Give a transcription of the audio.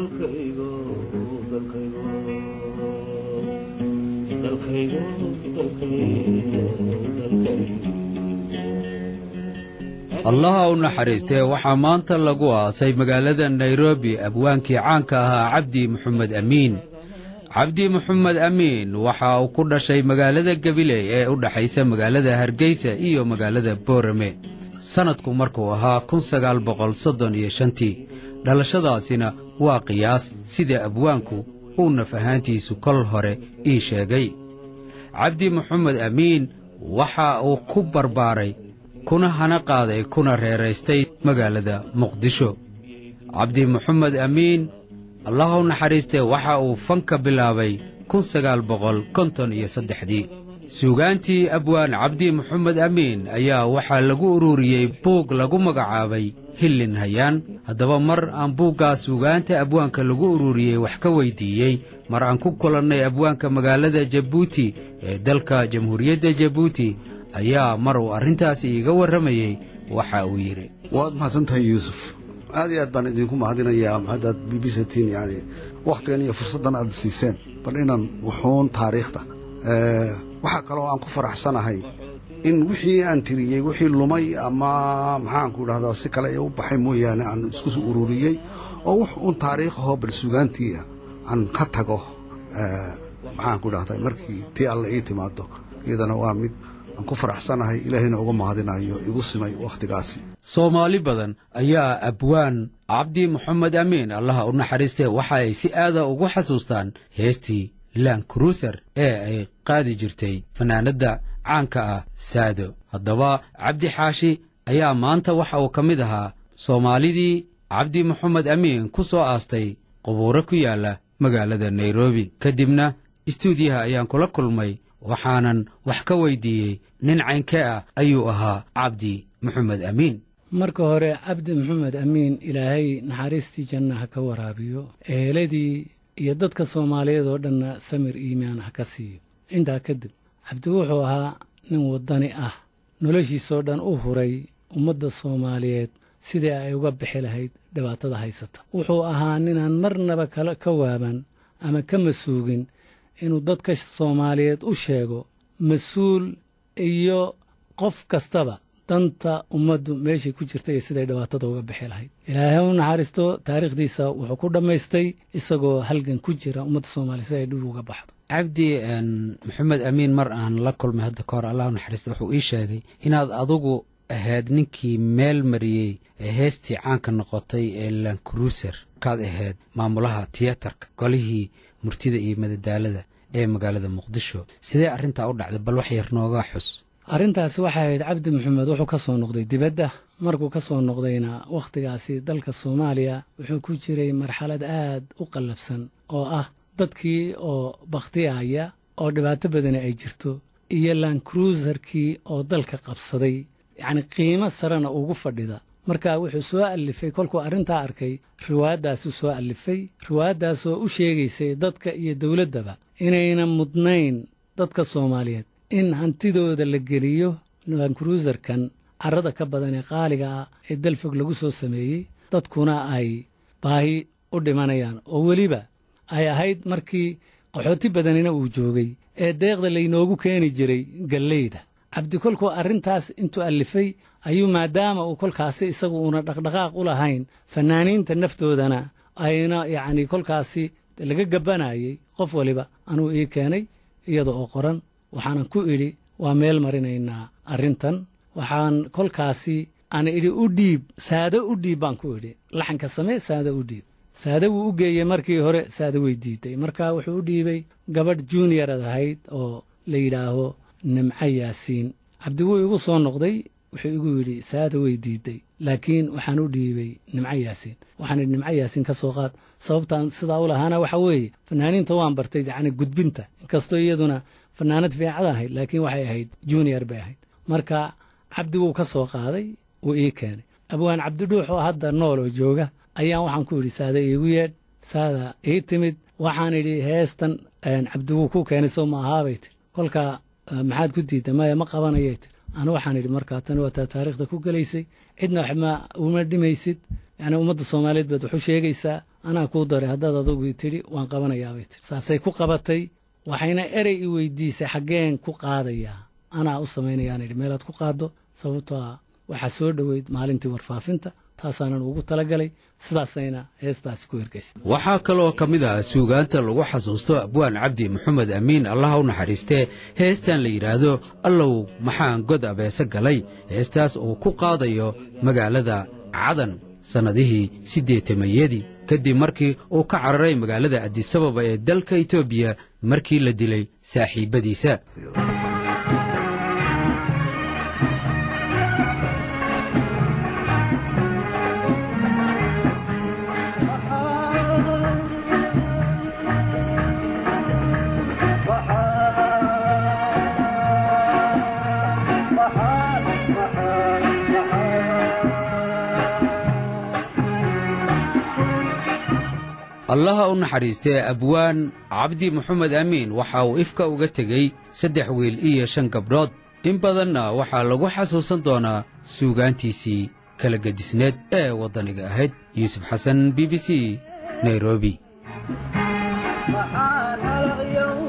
dalkaygo dalkaygo dalkaygo dalkaygo allaha u naxariistee waxaa maanta lagu aasay magaalada nairobi abwaankii caanka ahaa cabdi moxamed amiin cabdi moxamed amiin waxa uu ku dhashay magaalada gabiley ee u dhexaysa magaalada hargeysa iyo magaalada boorame sannadku markuu ahaa kun sagaal boqol soddon iyo shantii dhalashadaasina waa qiyaas sida abwaanku uu naf ahaantiisu kol hore ii sheegay cabdi moxamed amiin waxa uu ku barbaaray kuna hana qaaday kuna reeraystay magaalada muqdisho cabdi moxamed amiin allah u naxariistee waxa uu fanka bilaabay kun sagaal boqol konton iyo saddexdii suugaantii abwaan cabdi moxamed amiin ayaa waxaa lagu ururiyey buug lagu magacaabay hillin hayaan haddaba mar aan buuggaas suugaanta abwaanka lagu ururiyey wax ka weyddiiyey mar aan ku kulannay abwaanka magaalada jabuuti ee dalka jamhuuriyadda jabuuti ayaa mar uu arrintaasi iiga warramayey waxa uu yidhi waad mahadsantahay yuusuf aad iyo aad baan idinku mahadinayaa haddaad b b c tin yani wakhtigan iyo fursaddan aad siiseen bal inaan wuxuun taariikhda waxaa kaloo aan ku faraxsanahay in wixii aan tiriyey wixii lumay ama maxaanku idhahdaa si kale ee u baxay mooyaane aan isku soo ururiyey oo wux uun taariikhahoo bal sugaantiia aan ka tago maxaanku idhahdaa markii tii alle ii timaado iyadana waa mid aan ku faraxsanahay ilaahayna uga mahadinayo igu simay wakhtigaasi soomaali badan ayaa abwaan cabdi moxamed amiin allaha u naxariistee waxa ay si aada ugu xasuustaan heestii lan kruuser ee ay qaadi jirtay fanaanadda caanka ah saado haddaba cabdi xaashi ayaa maanta waxa uu ka mid ahaa soomaalidii cabdi moxamed amiin ku soo aastay qubuuro ku yaalla magaalada nairobi kadibna istuudiyaha ayaan kula kulmay waxaanan wax ka weyddiiyey nin caynkee ah ayuu ahaa cabdi moxamed amiin marka hore cabdi maxamed amiin ilaahay naxariistii janna ha ka waraabiyo eheladii iyo dadka soomaaliyeed oo dhanna samir iimaan ha ka siiyo intaa kadib cabdi wuxuu ahaa nin waddani ah noloshiisoo dhan u huray ummadda soomaaliyeed sidii ay uga bixi lahayd dhibaatada haysata wuxuu ahaa ninaan marnaba kala ka waaban ama ka masuugin inuu dadka soomaaliyeed u sheego mas-uul iyo qof kastaba danta ummaddu meeshay ku jirta iyo siday dhibaatada uga bixi lahayd ilaahay u naxariisto taariikhdiisa wuxuu ku dhammaystay isagoo halgan ku jira ummadda soomaaliya si ay dhib uga baxdo cabdi maxamed amiin mar aan la kulmay hadda ka hor allah u naxariista wuxuu ii sheegay inaad adugu ahayd ninkii meel mariyey ee heestii caanka noqotay ee lankruuser markaad ahayd maamulaha tiyatarka golihii murtida iyo madadaalada ee magaalada muqdisho sidee arrintaa u dhacday bal wax yar nooga xus arrintaasi waxay ahayd cabdi maxamed wuxuu ka soo noqday dibadda markuu ka soo noqdayna wakhtigaasi dalka soomaaliya wuxuu ku jiray marxalad aad u qallabsan oo ah dadkii oo bakhtiyaya oo dhibaato badani ay jirto iyo lankruusarkii oo dalka qabsaday yacni qiimo sarena ugu fadhida marka wuxuu soo allifay kolkuu arrintaa arkay riwaayaddaasuu soo allifay riwaayaddaasoo u sheegaysay dadka iyo dowladdaba inayna mudnayn dadka soomaaliyeed in hantidooda la geliyo lankruusarkan carrada ka badan ee qaaliga ah ee dalfog lagu soo sameeyey dadkuna ay baahi u dhimanayaan oo weliba ay ahayd markii qaxooti badanina uu joogay ee deeqda laynoogu keeni jiray galleyda cabdi kolkuu arrintaas intuu allifay ayuu maadaama uu kolkaasi isagu uuna dhaqdhaqaaq u lahayn fannaaniinta naftoodana ayna yacnii kolkaasi laga gabbanayey qof waliba anuu ii keenay iyada oo qoran waxaanan ku idhi waa meel marinaynaa arrintan waxaan kolkaasi aan idhi u dhiib saado u dhiib baan ku idhi laxanka samee saado u dhiib saade wuu u geeyey markii hore saade way diiday marka wuxuu u dhiibay gabadh juniorad ahayd oo la yidhaaho nimco yaasiin cabdi wuu igu soo noqday wuxuu igu yidhi saada way diiday laakiin waxaan u dhiibay nimco yaasiin waxaan idhi nimco yaasiin ka soo qaad sababtaan sidaa u lahaana waxa weeye fanaaniinta waan bartay yacni gudbinta inkastoo iyaduna fanaanad fiicad ahayd laakiin waxay ahayd junior bay ahayd marka cabdi wuu ka soo qaaday wuu ii keenay abwaan cabdidhuux oo hadda nool oo jooga ayaan waxaan ku idhi saada iigu yeedh saada ii timid waxaan idhi heestan cabdi wuu ku keenay soo ma ahaabay tir kolka maxaad ku diidda maya ma qabanayay tir anu waxaan idhi markaa tani waa taa taariikhda ku gelaysay cidna wax ma uma dhimaysid yacni ummadda soomaaliyeed baad waxu sheegaysaa anaa kuu daray haddaad adugu tidhi waan qabanayaa bay tidhi saasay ku qabatay waxayna erey i weydiisay xaggeen ku qaadayaa anaa u samaynayaan idhi meelaad ku qaaddo sababtoo ah waxaa soo dhoweyd maalintii warfaafinta taasaanan ugu talagalay sidaasayna heestaasi ku hirgashay waxaa kaloo ka mid ah suugaanta lagu xasuusto abwaan cabdi maxamed amiin allaha u naxariistee heestan la yidhaahdo allow maxaan god abeese galay heestaas uu ku qaadayo magaalada cadan sannadihii siddeetamayadii kadib markii uu ka cararay magaalada adisababa ee dalka etoobiya markii la dilay saaxiibbadiisa allaha u naxariistee abwaan cabdi maxamed amiin waxa uu ifka uga tegey saddex wiil iyo shan gabdhood in badanna waxaa lagu xasuusan doonaa suugaantiisii kala gedisneed ee waddaniga ahayd yuusuf xasan b b c nairobi maxaan halaqyow